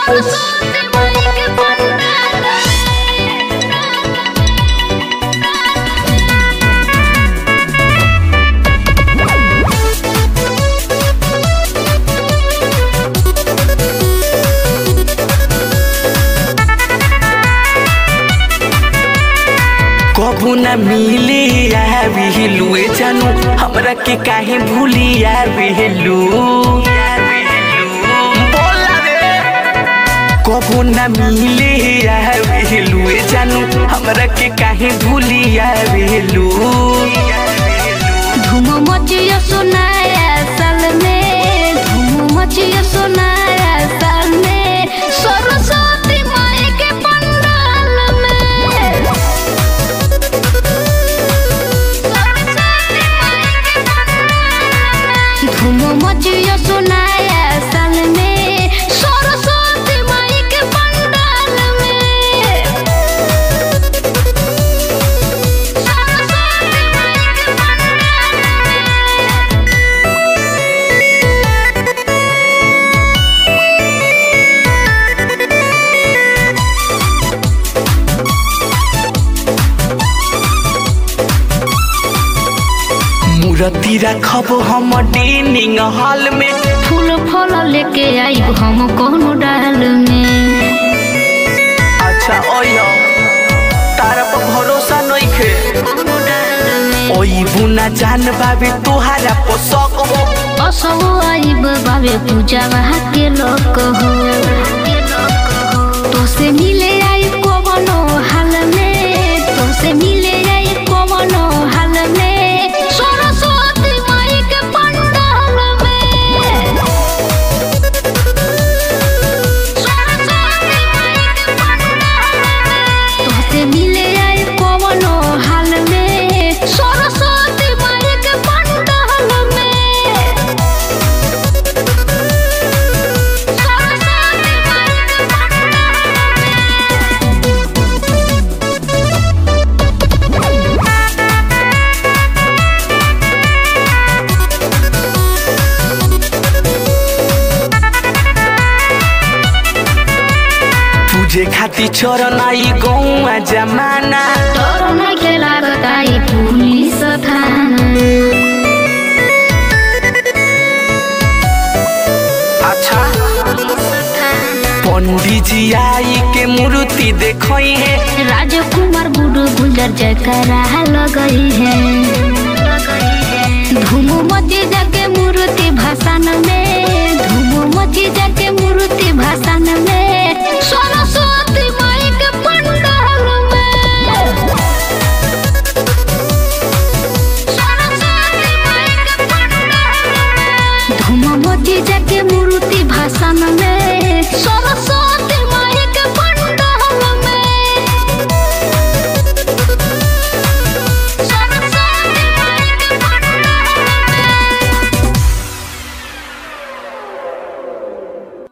सरस्वती माई के पंडाल कबू न मिले बिहलुए जानू हमरा के काहे भूली बिहलू कबू न मिले बिहलुए जानू हमरा के काहे भूली बिहलू धूम मचिया सोनाया साल में धूम मचिया सोनाया साल में सरस्वती माई के पंडाल में सरस्वती माई के पंडाल में धूम मचिया सोनाया साल में सरस्वती माई के पंडाल में सरस्वती माई के पंडाल में मूर्ति रखब हम डेनिंग हॉल में फूल फल लेके आई हम कोनो डाल में अच्छा ओयो तारा पर भरोसा नइखे कोनो डाल में ओई बुना जान बाबे तोहारा पोसक हो असो आई बाबे पूजा वहाँ के लोग हो तो से मिले आई कोनो हाल में तो से मिले आई कोनो हाल में सरस्वती माई के पंडाल में सरस्वती माई के पंडाल में तो से मिले आई कोनो हाल में सरस्वती माई के पंडाल में सरस्वती माई के पंडाल में तुझे खाती चरण आई गौआ जमाना डर नइखे लागत आई पुलिस थाना अच्छा पंडित जी आई के मूर्ति देखई है राजकुमार गुरु गुजर जयकारा लगई है धूम मची जाके मूर्ति भाषण में धूम मची जाके मूर्ति भाषण में सरस्वती माई के पंडाल में सरस्वती माई के पंडाल में धूम मची जाके मूर्ति भाषण में सरस्वती